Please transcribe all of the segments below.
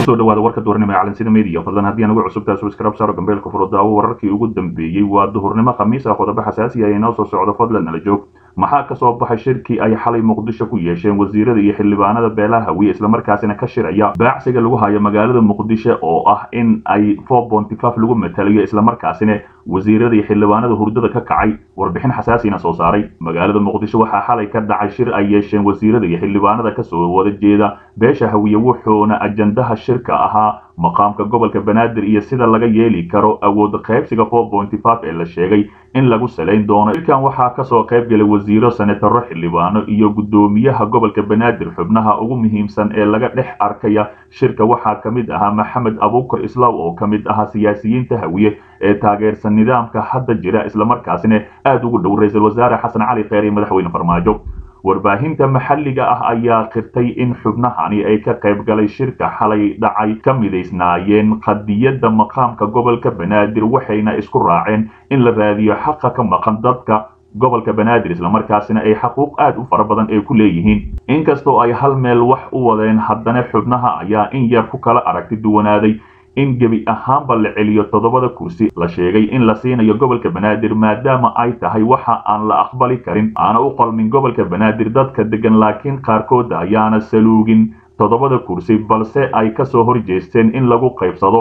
kusoo dhawaada warka duhurnimo ee calansida media fadlan haddii aan ugu cusubtahay subscribe saaro gambeelka furo daawo wararkii ugu dambeeyey waa duhurnimo khamiis ah qodobo xasaasi ah inoo soo socdo fadlan nala joog maxaa ka soo baxay shirkii ay xalay muqdisho ku yeesheen wasiirada iyo xildhibaanada beelaha hawiye islamarkaasina ka shiraya baacsiga lagu hayo magaalada muqdisho oo ah in ay lagu matalayo islamarkaasina wasiirada iyo xildhibaanada hurdada ka kacay warbixin xasaasina soo saaray magaalada muqdisho waxaa xalay ka dhacay shir ay yeesheen wasiirada iyo xildhibaanada kasoo wada jeeda beesha hawiye wuxuuna ajandaha shirka ahaa maqaamka gobolka banaadir iyo sida laga yeeli karo awood qaybsiga ee la sheegay in lagu salayn doono shirkan waxaa kasoo qayb galay wasiiro senataro xildhibaano iyo guddoomiyaha gobolka banaadir xubnaha ugu muhiimsan ee laga dhex arkaya shirka waxaa ka mid ahaa maxamed abuukar islaaw oo ka mid ahaa siyaasiyiinta hawiye ee taageersan nidaamka hadda jira islamarkaasina aada ugu dhow ra-iisul wasaare xasan cali kheyr iyo madaxweyne farmaajo warbaahinta maxalliga ah ayaa qirtay in xubnahani ay ka qayb galay shirka xalay dhacay ka midaysnaayeen qadiyadda maqaamka gobolka banaadir waxayna isku raaceen in la raadiyo xaqa ka maqan dadka gobolka banaadir islamarkaasina ay xaquuq aad u fara badan ay ku leeyihiin inkastoo ay hal meel wax u wadeen haddana xubnaha ayaa in yar ku kala aragti duwanaaday in gebi ahaanba la celiyo toddobada kursi la sheegay in la siinayo gobolka banaadir maadaama ay tahay waxa aan la aqbali karin aana u qalmin gobolka banaadir dadka degan laakiin qaarkooda ayaana saluugin toddobada kursi balse ay kasoo horjeesteen in lagu qaybsado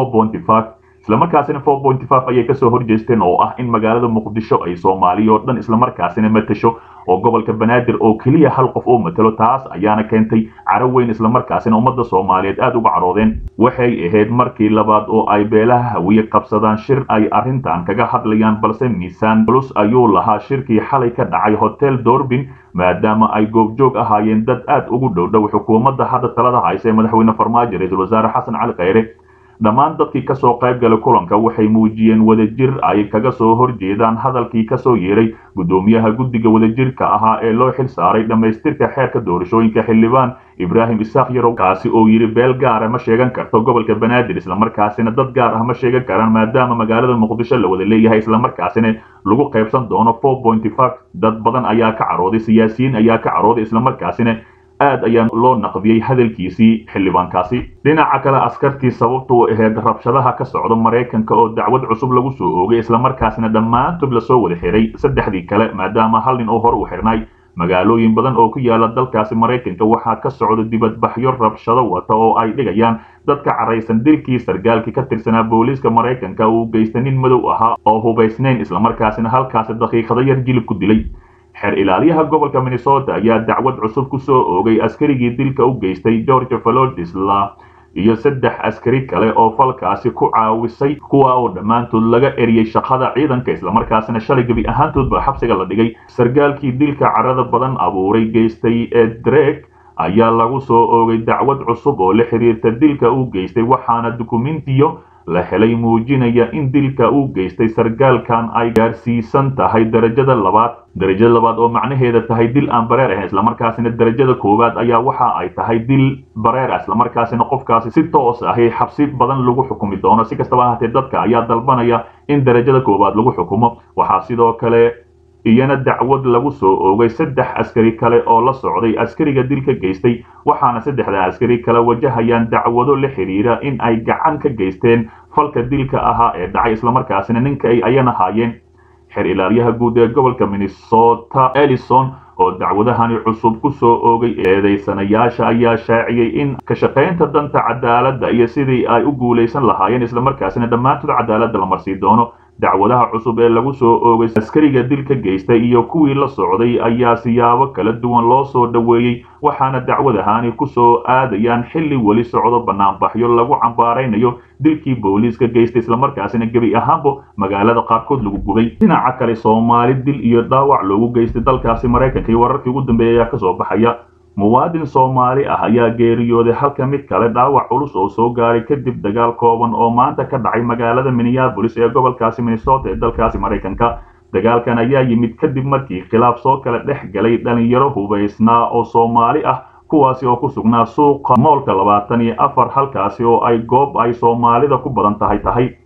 islamarkaasina ayay kasoo horjeesteen oo ah in magaalada muqdisho ay soomaaliya oo dhan islamarkaasina matasho oo gobolka banaadir oo keliya hal qof uu matalo taas ayaana keentay caro weyn islamarkaasina ummadda soomaaliyeed aada uga caroodeen waxay ahayd markii labaad oo ay beelaha hawiye qabsadaan shir ay arrintan kaga hadlayaan balse miisaan culus ayuu lahaa shirkii xalay ka dhacay hotel dorbin maadaama ay goobjoog ahaayeen dad aad ugu dhowdhow xukuumadda hadda talada haysa ee madaxweyne farmaajo ra-iisul wasaare xasan cali kheyre dhammaan dadkii kasoo qayb galay kulanka waxay muujiyeen wadajir ay kaga soo horjeedaan hadalkii kasoo yeeray guddoomiyaha guddiga wadajirka ahaa ee loo xil saaray dhammaystirka xeerka doorashooyinka xildhibaan ibraahim isaaq yarow kaasi oo yidhi beel gaara ma sheegan karto gobolka banaadir islamarkaasina dad gaar ah ma sheegan karaan maadaama magaalada muqdisho la wada leeyahay islamarkaasina lagu qaybsan doono dad badan ayaa ka carooday siyaasiyiin ayaa ka carooday islamarkaasina aad ayaa loo naqdiyey hadalkiisii xildhibaankaasi dhinaca kale askartii sababtu ahayd rabshadaha ka socda maraykanka oo dacwad cusub lagu soo oogay islamarkaasina dhammaantood lasoo wada xiray saddexdii kale maadaama hal nin oo hor u xirnay magaalooyin badan oo ku yaala dalkaasi maraykanka waxaa ka socda dibadbaxyo rabshado wata oo ay dhigayaan dadka caraysan dilkii sargaalkii ka tirsanaa booliiska maraykanka uu geystay nin madow ahaa oo hubaysnayn islamarkaasina halkaasi daqiiqado yar jilib ku dilay xeer ilaaliyaha gobolka minnesota ayaa dacwad cusub ku soo oogay askarigii dilka u geystay george valodisla iyo saddex askari kale oo falkaasi ku caawisay kuwa oo dhammaantood laga eriyey shaqada ciidanka islamarkaasina shalay gebi ahaantoodba xabsiga la dhigay sargaalkii dilka carada badan abuuray geystay ee dreg ayaa lagu soo oogay dacwad cusub oo la xiriirta dilka uu geystay waxaana dukumentiyo la helay muujinaya in dilka uu geystay sargaalkan ay gaarsiisan tahay darajada labaad darajada labaad oo macnaheeda tahay dil aan bareer ahayn islamarkaasina darajada koowaad ayaa waxa ay tahay dil bareer ah islamarkaasina qofkaasi si toos ahi xabsi badan lagu xukumi doono si kastaba ahaatee dadka ayaa dalbanaya in darajada koowaad lagu xukumo waxaa sidoo kale iyana dacwad lagu soo oogay saddex askari kale oo la socday askariga dilka geystay waxaana saddexda askari kale wajahayaan dacwado la xiriira in ay gacan ka geysteen falka dilka ahaa ee dhacay islamarkaasina ninka ay ayana haayeen xeer ilaaliyaha guud ee gobolka minnesota elison oo dacwadahani cusub ku soo oogay eedaysanayaasha ayaa shaaciyey in ka shaqaynta danta cadaaladda iyo sidii ay u guulaysan lahaayeen islamarkaasina dhammaantood cadaaladda la marsii doono dacwadaha cusub ee lagu soo oogay askariga dilka geystay iyo kuwii la socday ayaa siyaabo kala duwan loo soo dhoweeyey waxaana dacwadahani ku soo aadayaan xilli weli socdo banaanbaxyo lagu cambaaraynayo dilkii booliiska geystay islamarkaasina gebi ahaanba magaalada qaarkood lagu gubay dhinaca kale soomaali dil iyo dhaawac loogu geystay dalkaasi maraykanka iyo wararkii ugu dambeeya ayaa kasoo baxaya muwaadin soomaali ah ayaa geeriyooday halka mid kale dhaawac culus oo soo gaaray kadib dagaal kooban oo maanta ka dhacay magaalada minneabolis ee gobolkaasi minnesota ee dalkaasi maraykanka dagaalkan ayaa yimid kadib markii khilaaf soo kala dhex galay dhalinyaro hubaysnaa oo soomaali ah kuwaasi oo ku sugnaa suuqa moolka labaatan iyo afar halkaasi oo ay goob ay soomaalida ku badan tahay tahay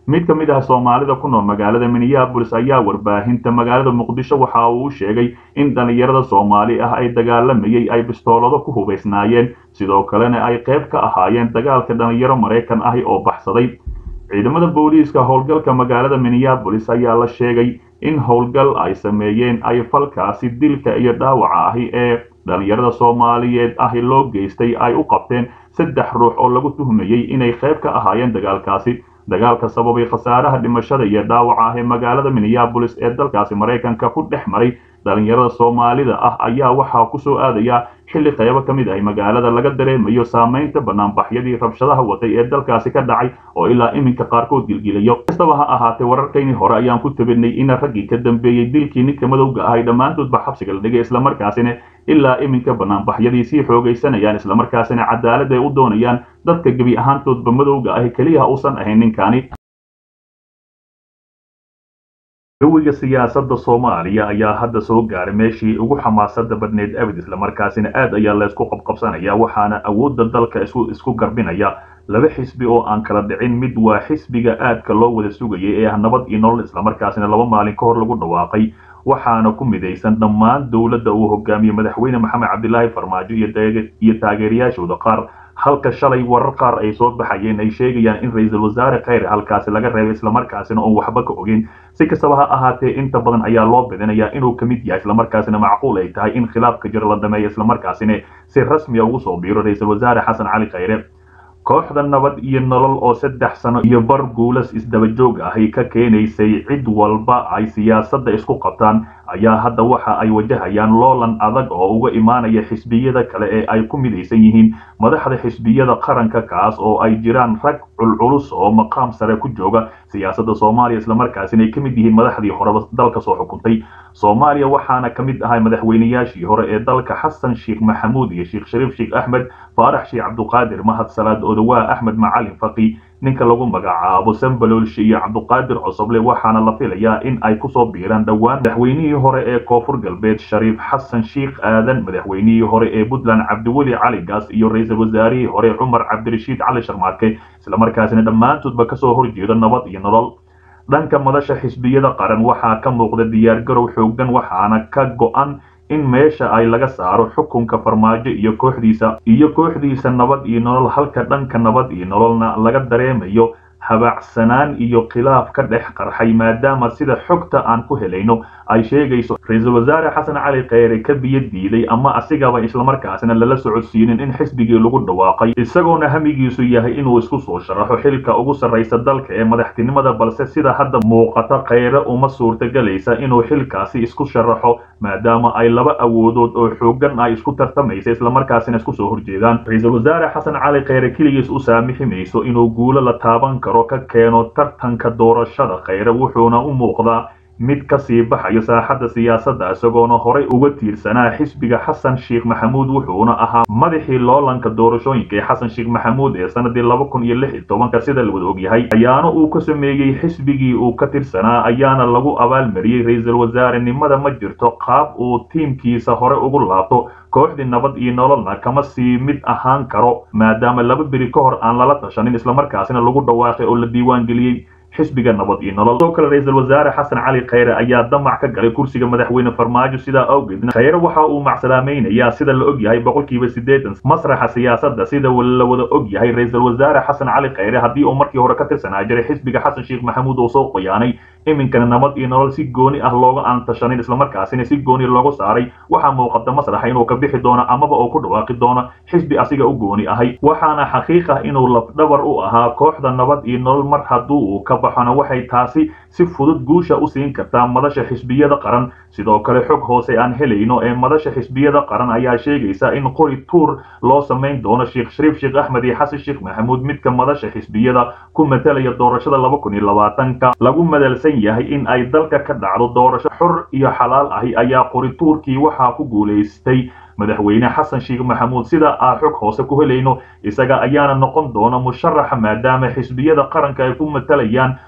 mid ka mid ah soomaalida ku nool magaalada minneabolis ayaa warbaahinta magaalada muqdisho waxa uu sheegay in dhallinyarada soomaali ah ay dagaalamayay ay bistoolado ku hubaysnaayeen sidoo kalena ay qayb ka ahaayeen dagaalka dhallinyaro maraykan ahi oo baxsaday ciidamada booliiska howlgalka magaalada minneabolis ayaa la sheegay in howlgal ay sameeyeen ay falkaasi dilka iyo dhaawaca ahi ee dhallinyarada soomaaliyeed ahi loo geystay ay u qabteen saddex ruux oo lagu tuhmayey inay qayb ka ahaayeen dagaalkaasi dagaalka sababay khasaaraha dhimashada iyo dhaawaca ah ee magaalada minneabolis ee dalkaasi maraykanka ku dhex maray dhallinyarada soomaalida ah ayaa waxaa ku soo aadaya xilli qaybo ka mid ah magaalada laga dareemayo saamaynta banaanbaxyadii rabshadaha watay ee dalkaasi ka dhacay oo ilaa iminka qaarkood gilgilayo kastaba ha ahaatee wararkaynii hore ayaan ku tabinay in raggii ka dambeeyey dilkii ninka madowga ahay dhammaantoodba xabsiga la dhigay islamarkaasina ilaa iminka banaanbaxyadii sii xoogaysanayaan islamarkaasina cadaalad ay u doonayaan dadka gebi ahaantoodba madowga ahi keliya uusan ahayn ninkaani gawiga siyaasadda soomaaliya ayaa hadda soo gaaray meeshii ugu xamaasada badneyd abid islamarkaasina aad ayaa laysku qabqabsanaya waxaana awoodda dalka isku garbinaya laba xisbi oo aan kala dhicin mid waa xisbiga aadka loo wada sugayay ee ah nabad iyo nolol islamarkaasina laba maalin ka hor lagu dhawaaqay waxaana ku midaysan dhammaan dowladda uu hogaamiyey madaxweyne maxamed cabdilaahi farmaajo iyo taageerayaashooda qaar halka shalay warar qaar ay soo baxayeen ay sheegayaan in ra-iisul wasaare kheyre halkaasi laga reebay islamarkaasina oon waxba ka ogeyn si kastaba ha ahaatee inta badan ayaa loo bidinayaa inuu ka mid yahay islamarkaasina macquul ay tahay in khilaafka jir la dhameeyo islamarkaasina si rasmiya ugu soo biiro ra-iisul wasaare xasan cali kheyre kooxda nabad iyo nolol oo saddex sano iyo bar guulas isdabajoog ahay ka keenaysay cid walba ay siyaasadda isku qabtaan ayaa hadda waxa ay wajahayaan loolan adag oo uga imaanaya xisbiyada kale ee ay ku midaysan yihiin madaxda xisbiyada qaranka kaas oo ay jiraan rag culculus oo maqaam sare ku jooga siyaasadda soomaaliya islamarkaasina ay ka mid yihiin madaxdii horeba dalka soo xukuntay soomaaliya waxaana ka mid ahay madaxweynayaashii hore ee dalka xasan sheekh maxamuud iyo sheekh shariif sheekh axmed faarax sheekh cabduqaadir mahad salaad odawaa axmed macalin faqi ninka lagu magacaabo sambaloolshe iyo cabduqaadir cosoble waxaana la filayaa in ay kusoo biiraan dhowaan madaxweynihii hore ee koonfur galbeed shariif xasan sheekh aadan madaxweynihii hore ee puntland cabdiweli cali gaas iyo ra-iisul wasaarihii hore cumar cabdirashiid cali sharmaarke islamarkaasina dhammaantoodba kasoo horjeeda nabad iyo nolol dhanka madasha xisbiyada qaran waxaa ka muuqda diyaargarow xooggan waxaana ka go-an in meesha ay laga saaro xukunka farmaajo iyo kooxdiisa iyo kooxdiisa nabad iyo nolol halka dhanka nabad iyo nololna laga dareemayo habaacsanaan iyo khilaaf ka dhex qarxay maadaama sida xogta aan ku helayno ay sheegayso ra-iisul wasaare xasan cali kheyre ka biyo diiday ama asigaba islamarkaasina lala socodsiinin in xisbigii lagu dhawaaqay isagoona hamigiisu yahay inuu isku soo sharaxo xilka ugu sarraysa dalka ee madaxtinimada balse sida hadda muuqata kheyre uma suurtagelaysa inuu xilkaasi isku sharaxo maadaama ay laba awoodood oo xooggan ay isku tartamaysa islamarkaasina isku soo horjeedaan ra-iisul wasaare xasan cali kheyre keligiis u saamixi mayso inuu guulo la taaban karo ka keeno tartanka doorashada kheyre wuxuuna u muuqdaa mid ka sii baxayo saaxadda siyaasadda isagoona horay uga tiirsanaa xisbiga xasan sheekh maxamuud wuxuuna ahaa madaxii loolanka doorashooyinka ee xasan sheekh maxamuud ee sanadii laba kun iyo lix iyo tobanka sida la wada ogyahay ayaana uu ka sameeyey xisbigii uu ka tirsanaa ayaana lagu abaalmariyey ra-iisul wasaarenimada ma jirto qaab uu tiimkiisa hore ugu laabto kooxdii nabad iyo nololna kama sii mid ahaan karo maadaama laba beri ka hor aan lala tashanin islamarkaasina lagu dhawaaqay oo la diiwaan geliyey xisbiga nabad iyo nolol sidoo kale ra-iisul wasaare xasan cali kheyre ayaa damac ka galay kursiga madaxweyne farmaajo sidaa awgeedna kheyre waxa uu macsalaamaynayaa sida la og yahay boqolkiiba siddeetan masraxa siyaasadda sida la wada og yahay ra-iisul wasaare xasan cali kheyre haddii uu markii hore ka tirsanaa jiray xisbiga xasan sheekh maxamuud oo soo qoyaanay iminkana nabad iyo nolol si gooni ah looga aan tashanin islamarkaasina si gooni loogu saaray waxaa muuqata masraxa inuu ka bixi doono amaba uu ku dhawaaqi doono xisbi asiga u gooni ahay waxaana xaqiiq ah inuu lafdhabar u ahaa kooxda nabad iyo nolol mar hadduu uu ka baxona waxay taasi si fudud guusha u siin kartaa madasha xisbiyada qaran sidoo kale xog hoose aan helayno ee madasha xisbiyada qaran ayaa sheegaysa in qori tuur loo samayn doono sheekh shariif sheekh axmed iyo xasan sheekh maxamuud midka madasha xisbiyada ku matalaya doorashada laba kun iyo labaatanka lagu madalsan yahay in ay dalka ka dhacdo doorasho xor iyo xalaal ahi ayaa qori tuurkii waxaa ku guulaystay madaxweyne xasan sheekh maxamuud sida aan xog hoose ku helayno isaga ayaana noqon doona musharaxa maadaama xisbiyada qaranka ay ku matalayaan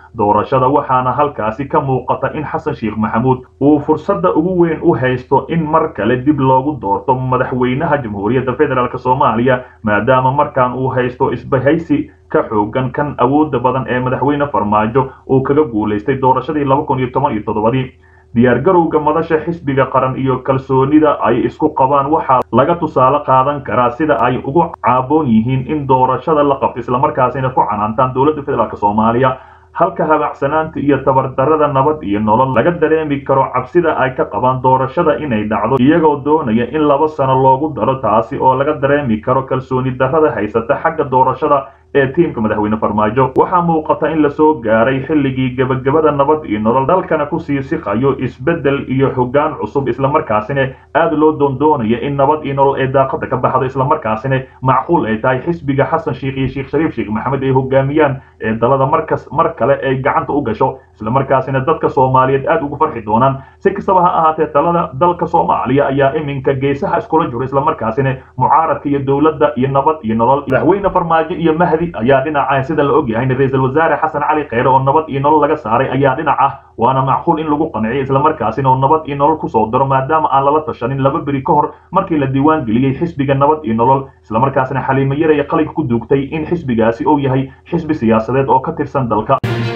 doorashada waxaana halkaasi ka muuqata in xasan sheekh maxamuud uu fursadda ugu weyn u haysto in mar kale dib loogu doorto madaxweynaha jamhuuriyadda federaalk soomaaliya maadaama markaan uu haysto isbahaysi ka xoogan kan awoodda badan ee madaxweyne farmaajo uu kaga guulaystay doorashadii laba kun iyo toban iyo toddobadii diyaargarowga madasha xisbiga qaran iyo kalsoonida ay isku qabaan waxaa laga tusaale qaadan karaa sida ay ugu caaboon yihiin in doorashada la qabto islamarkaasina ku canaantaan dowladda federaalk soomaaliya halka habacsanaanta iyo tabardarrada nabad iyo nolol laga dareemi karo cabsida ay ka qabaan doorashada inay dhacdo iyagoo doonaya in laba sano loogu daro taasi oo laga dareemi karo kalsooni darrada haysata xagga doorashada ee tiimka madaxweyne farmaajo waxaa muuqata in lasoo gaaray xilligii gebagabada nabad iyo nolol dalkana kusii siqayo isbeddel iyo hoggaan cusub islamarkaasina aad loo doondoonaya in nabad iyo nolol ee daaqada ka baxdo islamarkaasina macquul ay tahay xisbiga xasan sheekh iyo sheekh shariif sheekh maxamed ay hogaamiyaan ee dalada markas mar kale ay gacanta u gasho islamarkaasina dadka soomaaliyeed aad ugu farxi doonaan si kastaba ha ahaatee talada dalka soomaaliya ayaa iminka geesaha iskula jiro islamarkaasina mucaaradka iyo dowladda iyo nabad iyo nolol madaxweyne farmaajo iyo mahdi ayaa dhinaca sida la ogyahay ra-iisul wasaare xasan cali kheyre oo nabad iyo nolol laga saaray ayaa dhinac ah waana macquul in lagu qanciyo islamarkaasina oo nabad iyo nolol kusoo daro maadaama aan lala tashanin laba beri ka hor markii la diiwaan geliyey xisbiga nabad iyo nolol islamarkaasina xaliimo yaraya qalinka ku duugtay in xisbigaasi uu yahay xisbi siyaasadeed oo ka tirsan dalka